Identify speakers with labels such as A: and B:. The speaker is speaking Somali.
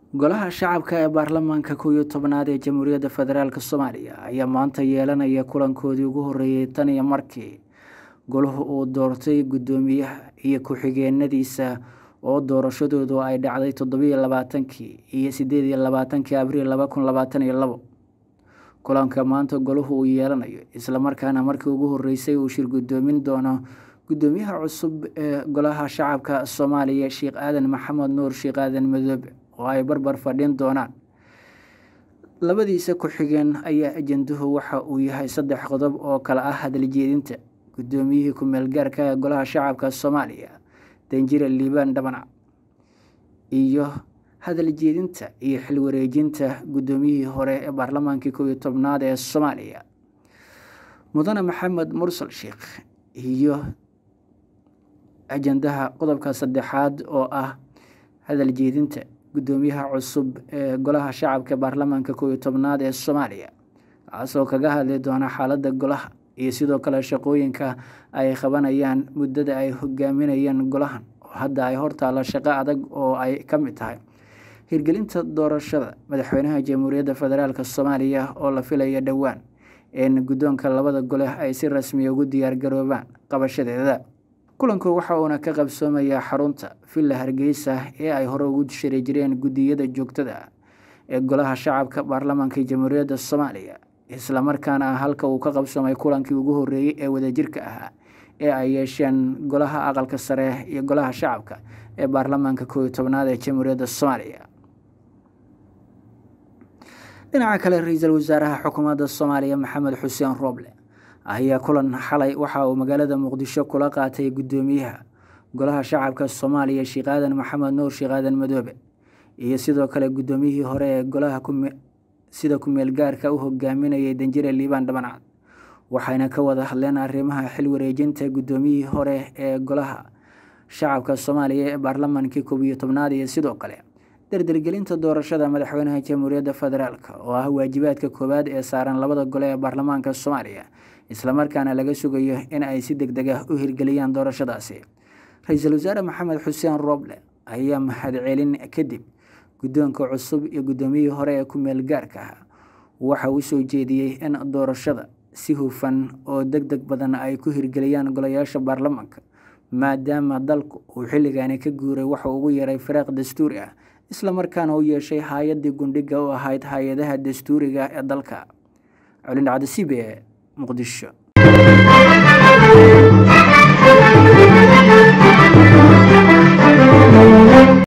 A: golaha shacabka ee baarlamaanka kow iyo tobnaad ee jamhuuriyadda federaalk soomaaliya ayaa maanta yeelanaya kulankoodii ugu horeeyey tan iyo markii golahu uu doortay guddoomiyaha iyo ku-xigeenadiisa oo doorashadoodu ay dhacday toddobiyo labaatankii iyo sideed iyo labaatankii abriil laba kun labaatan iyo labo kulanka maanta golahu uu yeelanayo islamarkaana markii ugu horeysay uu shir guddoomin doono guddoomiyaha cusub ee golaha shacabka soomaaliya sheekh aadan maxamed nuur sheekh aadan madoobe oo ay barbar fadhin doonaan labadiisa ku-xigeen ayaa ajanduhu waxa uu yahay saddex qodob oo kale ah hadaljeedinta guddoomiyihii ku-meel gaarka ee golaha shacabka soomaaliya danjire liibaan dhabanac iyo hadal jeedinta iyo xil wareejinta guddoomiyihii hore ee baarlamaankii kow iyo tobnaad ee soomaaliya mudane maxamed mursal sheekh iyo ajandaha qodobka saddexaad oo ah hadal jeedinta guddoomiyaha cusub ee golaha shacabka baarlamaanka kow iyo tobnaad ee soomaaliya kaasoo kaga hadli doona xaaladda golaha iyo sidoo kale shaqooyinka ay qabanayaan muddada ay hogaaminayeen golahan oo hadda ay hortaalla shaqo adag oo ay ka mid tahay hirgelinta doorashada madaxweynaha jamhuuriyadda federaalk soomaaliya oo la filaya dhowaan in guddoonka labada gole ay si rasmiya ugu diyaargaroobaan qabashadeeda kulanku waxa uuna ka qabsoomayaa xarunta villa hargeysa ee ay hore ugu shiri jireen guddiyada joogtada ee golaha shacabka baarlamaanka jamhuuriyadda soomaaliya islamarkaana halka uu ka qabsoomay kulankii ugu horeeyey ee wadajirka ahaa ee ay yeesheen golaha aqalka sare iyo golaha shacabka ee baarlamaanka kow iyo tobnaad ee jamhuuriyadda soomaaliya dhinaca kale ra-iisul wasaaraha xukuumadda soomaaliya maxamed xuseen rooble ayaa kulan xalay waxa uu magaalada muqdisho kula qaatay guddoomiyaha golaha shacabka soomaaliya sheekh aadan maxamed nuur sheekh aadan madoobe iyo sidoo kale guddoomiyihii hore ee golaha sida ku-meel gaarka u hogaaminayay danjire liibaan dhabancad waxayna ka wada hadleen arrimaha xil wareejinta guddoomiyihii hore ee golaha shacabka soomaaliya ee baarlamaankii koob iyo tobnaad iyo sidoo kale dardargelinta doorashada madaxweynaha jamhuuriyadda federaalk oo ah waajibaadka koowaad ee saaran labada gole ee baarlamaanka soomaaliya islamarkaana laga sugayo in ay si deg deg ah u hirgeliyaan doorashadaasi ra-iisul wasaare maxamed xuseen rooble ayaa mahadcelin kadib guddoonka cusub iyo guddoomiyihii hore ee ku-meel gaarka ah waxa uu soo jeediyey in doorashada si hufan oo deg deg badan ay ku hirgeliyaan golayaasha baarlamaanka maadaama dalku uu xilligaani ka guuray waxauu ugu yaray firaaq dastuuri ah islamarkaana u yeeshay hay-addii gundhiga u ahayd hay-adaha dastuuriga ee dalka colindhacda c b e muqdisho